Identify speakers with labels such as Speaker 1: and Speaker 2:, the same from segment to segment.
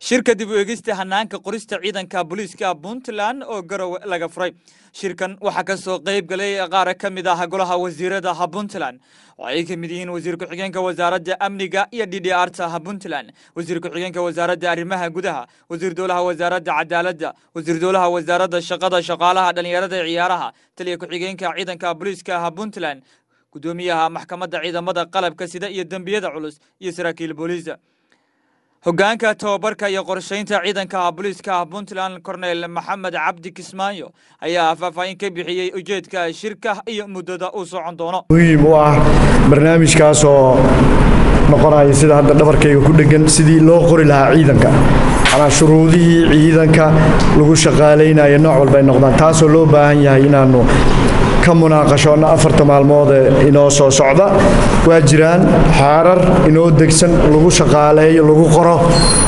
Speaker 1: shirka dib u eegista hanaanka qorista ciidanka booliiska puntland oo garowe laga furay shirkan waxaa ka soo qayb galay qaar ka mid ah golaha wasiirada puntland oo ay ka mid yihiin wasiir ku-xigeenka wasaaradda amniga iyo d d r ta puntland wasiir ku-xigeenka wasaaradda arrimaha gudaha wasiir dowlaha wasaaradda cadaaladda wasiir dowlaha wasaaradda shaqada shaqaalaha dhallinyarada ee ciyaaraha taliya ku-xigeenka ciidanka booliiska puntland gudoomiyaha maxkamadda ciidamada qalabka sida iyo dembiyada culus iyo saraakiil booliisa hoggaanka tababarka iyo qorshaynta ciidanka booliiska puntland korneyl maxamed cabdi kismaayo ayaa faahfaahin ka bixiyey ujeedka shirka iyo muddada uu socon doono
Speaker 2: muhiim u ah barnaamijkaas oo noqonaya sida hadda dhabarkayga ku dhegan sidii loo qori lahaa ciidanka manaa shuruudihii ciidanka lagu shaqaalaynayo nooc walba ay noqdaan taasoo loo baahan yahay inaannu ka munaaqashoonna afarta maalmood ee inoo soo socda waa jiraan xaarar inoo degsan lagu shaqaaleeyo lagu qoro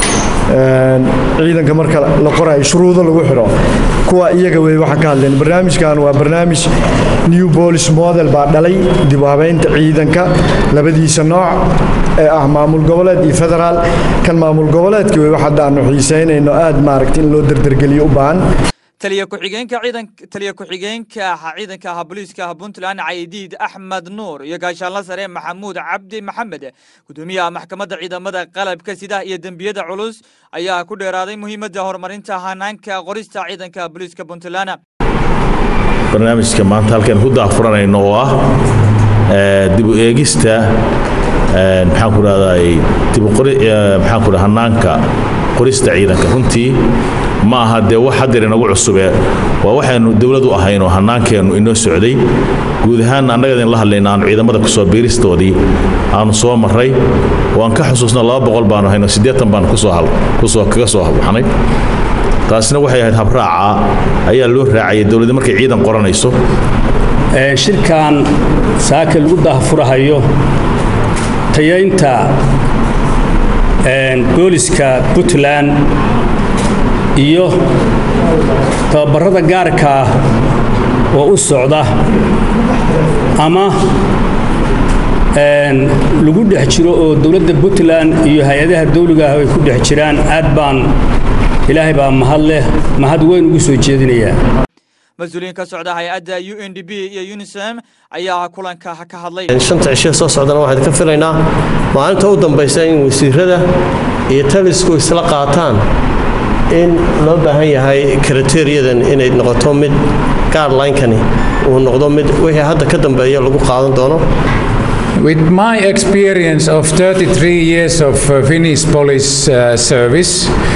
Speaker 2: ciidanka marka la qorayo shuruudo lagu xidho kuwa iyaga wey waxaan ka hadlayn barnaamijkan waa barnaamij new police model baa dhalay dib u habeynta ciidanka labadiisa nooc ee ah maamul goboleed iyo federaal kan maamul goboleedka wey wax hadda aanu xiisaynayno aad maaragta in loo derdergeliyo u baahan
Speaker 1: taliya ku-xigeenka ciidan taliya ku-xigeenka ciidanka booliiska puntland caydiid axmed nuur iyo gaashaanla sare maxamuud cabdi maxamed gudoomiyaha maxkamadda ciidamada qalabka sida iyo dembiyada culus ayaa ku dheeraaday muhiimadda horumarinta hanaanka qorista ciidanka booliiska puntland
Speaker 3: barnaamijka maanta halkaan ku daafuranayno oo ah dib u eegista maxaan ku rahday maxaan ku hanaanka qorista ciidanka runtii ma aha dee wax hadeer inagu cusube waa waxaynu dowladu ahayn oo hannaankeennu inoo socday guud ahaan annagadin la hadlayna aanu ciidamada kusoo biiristoodii aanu soo marray waan ka xusuusna laba boqol baanu hayno siddeetan baanu kusoo kaga soo baxnay taasina waxay ahayd habraaca ayaa loo raacayay dowladda markay ciidan qoranayso
Speaker 4: shirkan saaka lagu daahfurahayo tayaynta booliska puntland iyo tababarada gaarka ah oo u socda ama lagu dhex jiro oo dowladda puntland iyo hay-adaha dawliga ah ay ku dhex jiraan aad baan ilaahay baa mahad leh mahad weyn ugu soo jeedinayaa
Speaker 1: mas-uuliyiin ka socda hay-adda u n d b iyo unisem ayaa kulanka ka hadlay
Speaker 5: shanta cishe soo socdana waxaan ka filaynaa maalinta u dambaysa in wasiirada iyo talisku isla qaataan in loo baahan yahay kriteeriyadan inay noqoto mid gaadlinkani uu noqdo mid wixii hadda ka dambeeya lagu qaadan doono
Speaker 6: With my experience of 33 years of uh, Finnish police uh, service,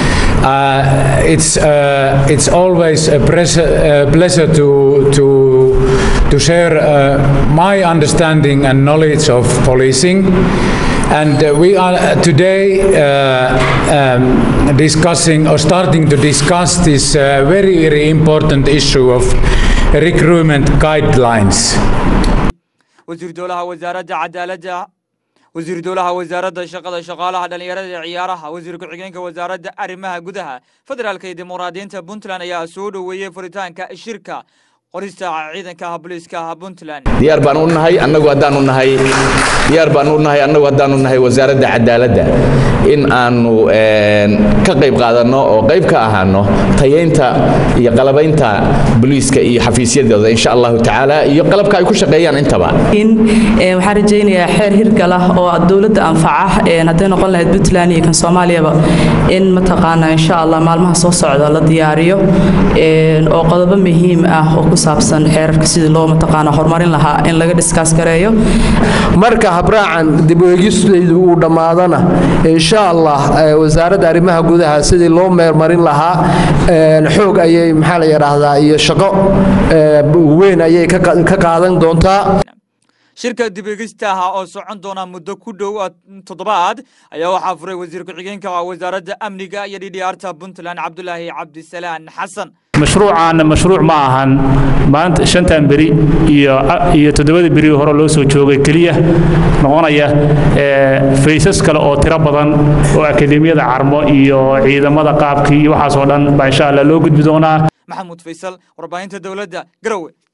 Speaker 6: uh, it's uh, it's always a pleasure, uh, pleasure to to to share uh, my understanding and knowledge of policing. And uh, we are today uh, um, discussing or starting to discuss this uh, very very important issue of recruitment guidelines.
Speaker 1: wasiir dowlaha wasaaradda cadaaladda wasiir dowlaha wasaaradda shaqada shaqaalaha dhallinyarada ee ciyaaraha wasiir ku-xigeenka wasaaradda arrimaha gudaha federaalka iyo dimuqraadiyiinta puntland ayaa soo dhoweeyey furitaanka shirka qorista ciidanka booliiska puntland
Speaker 7: diyaar baan u nahay annagu haddaanu nahay diyaar baan u nahay annagu haddaanu nahay wasaaradda cadaaladda in aanu ka qayb qaadanno oo qayb ka ahaano tayaynta iyo qalabaynta booliiska iyo xafiisyadooda insha allahu tacaala iyo qalabka ay ku shaqeeyaan intaba
Speaker 8: waxaan rajaynayaa xeer hirgal ah oo dowladda anfaca hadday noqon lahayd puntland iyo kan soomaaliyaba in mataqaana insha allah maalmaha soo socda la diyaariyo oo qodobo muhiim ah oo ku saabsan xeerarka sidii loo mataqaana horumarin lahaa in laga dhiskaas gareeyo
Speaker 9: marka habraacan dib u eegistaydu uu dhammaadana insha allah wasaaradda arrimaha gudaha sidii loo meermarin lahaa xoog ayay maxaa la yidhaahdaa iyo shaqo weyn ayay ka qaadan doontaa
Speaker 1: shirka dib eegistaha oo socon doona muddo ku dhow toddobaad ayaa waxaa furay wasiir ku-xigeenka wasaaradda amniga iyo dhidhiyaarta puntland cabdulaahi cabdisalaan xasan
Speaker 10: mashruucaana mashruuc ma ahan maanta shantan beri iyo iyo toddobada beri hore loo soo joogay keliya noqonaya faysas kale oo tiro badan oo akademiyada carmo iyo ciidamada qaabkii iyo waxaas oo dhan baa insha allah loo gudbi doonaa
Speaker 1: maxamuud faysal warbaahinta dowladda garowe